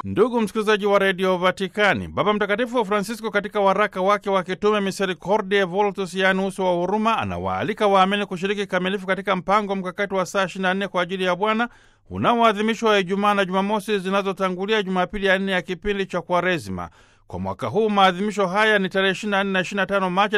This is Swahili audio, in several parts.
Ndugu msikilizaji wa redio Vatikani, Baba Mtakatifu Francisco katika waraka wake wa kitume Misericordiae Voltus, yaani uso wa huruma, anawaalika waamini kushiriki kikamilifu katika mpango mkakati wa saa 24 kwa ajili ya Bwana unaoadhimishwa Ijumaa na Jumamosi zinazotangulia Jumapili ya nne ya kipindi cha Kwaresima. Kwa mwaka huu maadhimisho haya ni tarehe 24 na 25 Machi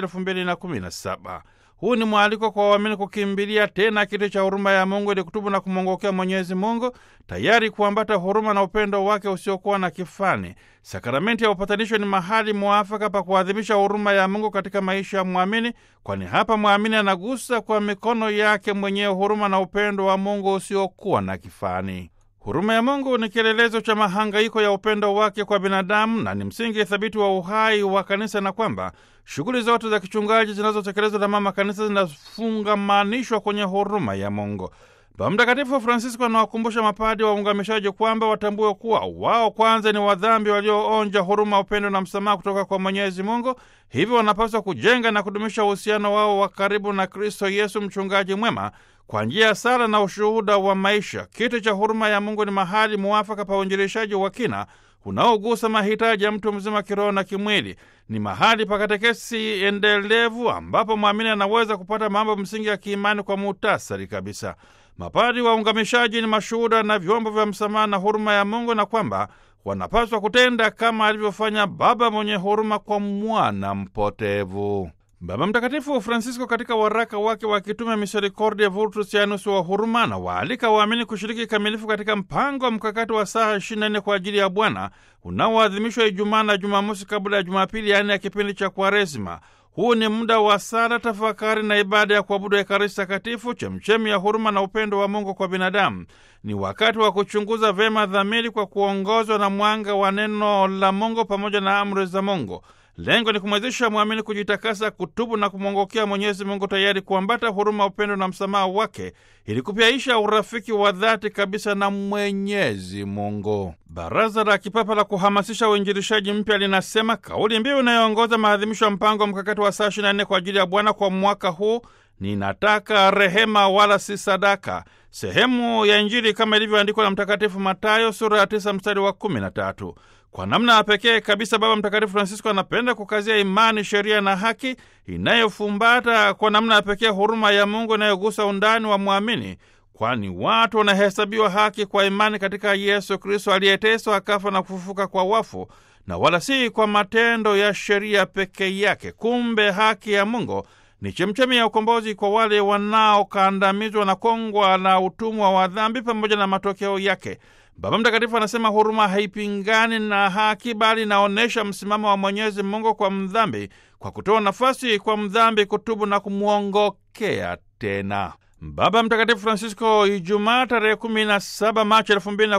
2017. Huu ni mwaliko kwa waamini kukimbilia tena kiti cha huruma ya Mungu ili kutubu na kumwongokea Mwenyezi Mungu, tayari kuambata huruma na upendo wake usiokuwa na kifani. Sakramenti ya upatanisho ni mahali mwafaka pa kuadhimisha huruma ya Mungu katika maisha ya mwamini, kwani hapa mwamini anagusa kwa mikono yake mwenyewe huruma na upendo wa Mungu usiokuwa na kifani. Huruma ya Mungu ni kielelezo cha mahangaiko ya upendo wake kwa binadamu na ni msingi thabiti wa uhai wa kanisa, na kwamba shughuli zote za kichungaji zinazotekelezwa na mama kanisa zinafungamanishwa kwenye huruma ya Mungu. Baba Mtakatifu Francisco anawakumbusha mapadi wa ungamishaji kwamba watambue kuwa wao kwanza ni wadhambi walioonja huruma, upendo na msamaha kutoka kwa Mwenyezi Mungu. Hivyo wanapaswa kujenga na kudumisha uhusiano wao wa karibu na Kristo Yesu, mchungaji mwema, kwa njia ya sala na ushuhuda wa maisha. Kiti cha huruma ya Mungu ni mahali muafaka pa uinjilishaji wa kina unaogusa mahitaji ya mtu mzima kiroho na kimwili. Ni mahali pa katekesi endelevu ambapo mwamini anaweza kupata mambo msingi ya kiimani kwa muhtasari kabisa. Mapadi wa ungamishaji ni mashuhuda na vyombo vya msamaha na huruma ya Mungu, na kwamba wanapaswa kutenda kama alivyofanya Baba mwenye huruma kwa mwana mpotevu. Baba Mtakatifu Francisco katika waraka wake wa kitume Misericordiae Vultus, yaani uso wa huruma, na waalika waamini kushiriki kikamilifu katika mpango wa mkakati wa saa 24 kwa ajili ya Bwana unaoadhimishwa Ijumaa na Jumamosi kabla ya Jumapili, yaani ya kipindi cha Kwaresima. Huu ni muda wa sala, tafakari na ibada ya kuabudu Ekaristi Takatifu, chemchemi ya huruma na upendo wa Mungu kwa binadamu. Ni wakati wa kuchunguza vyema dhamiri kwa kuongozwa na mwanga wa neno la Mungu pamoja na amri za Mungu. Lengo ni kumwezesha mwamini kujitakasa, kutubu na kumwongokea Mwenyezi Mungu, tayari kuambata huruma, upendo na msamaha wake, ili kupyaisha urafiki wa dhati kabisa na Mwenyezi Mungu. Baraza la Kipapa la kuhamasisha uinjilishaji mpya linasema kauli mbiu inayoongoza maadhimisho ya mpango mkakati wa saa 24 kwa ajili ya Bwana kwa mwaka huu ninataka rehema wala si sadaka. Sehemu ya Injili kama ilivyoandikwa na Mtakatifu Matayo sura ya 9 mstari wa 13. Kwa namna ya pekee kabisa Baba Mtakatifu Francisco anapenda kukazia imani, sheria na haki inayofumbata kwa namna ya pekee huruma ya Mungu inayogusa undani wa mwamini, kwani watu wanahesabiwa haki kwa imani katika Yesu Kristo aliyeteswa akafa na kufufuka kwa wafu, na wala si kwa matendo ya sheria pekee yake. Kumbe haki ya Mungu ni chemchemi ya ukombozi kwa wale wanaokandamizwa na kongwa na utumwa wa dhambi pamoja na matokeo yake. Baba Mtakatifu anasema huruma haipingani na haki, bali inaonyesha msimamo wa Mwenyezi Mungu kwa mdhambi, kwa kutoa nafasi kwa mdhambi kutubu na kumwongokea tena. Baba Mtakatifu Francisco Ijumaa tarehe 17 Machi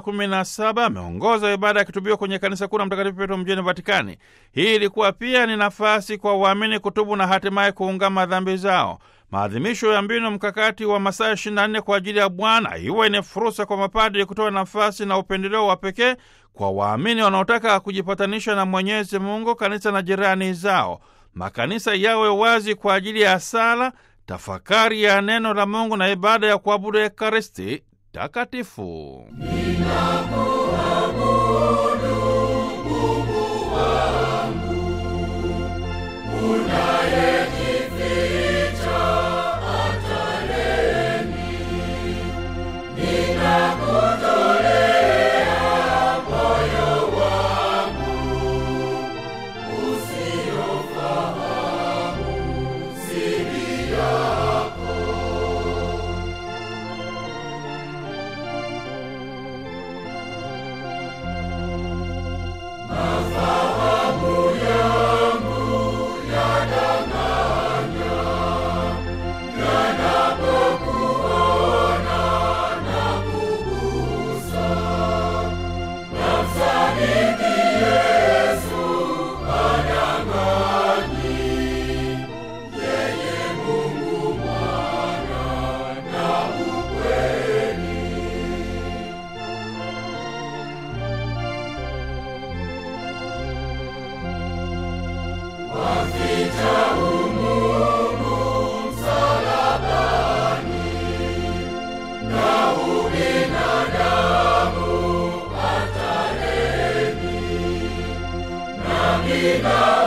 2017 ameongoza ibada ya kitubio kwenye kanisa kuu la Mtakatifu Petro mjini Vatikani. Hii ilikuwa pia ni nafasi kwa waamini kutubu na hatimaye kuungama dhambi zao. Maadhimisho ya mbinu mkakati wa masaa 24 kwa ajili ya Bwana iwe ni fursa kwa mapadri kutoa nafasi na upendeleo wa pekee kwa waamini wanaotaka kujipatanisha na Mwenyezi Mungu, kanisa na jirani zao. Makanisa yawe wazi kwa ajili ya sala tafakari ya neno la Mungu na ibada ya kuabudu Ekaristi Takatifu. Amina.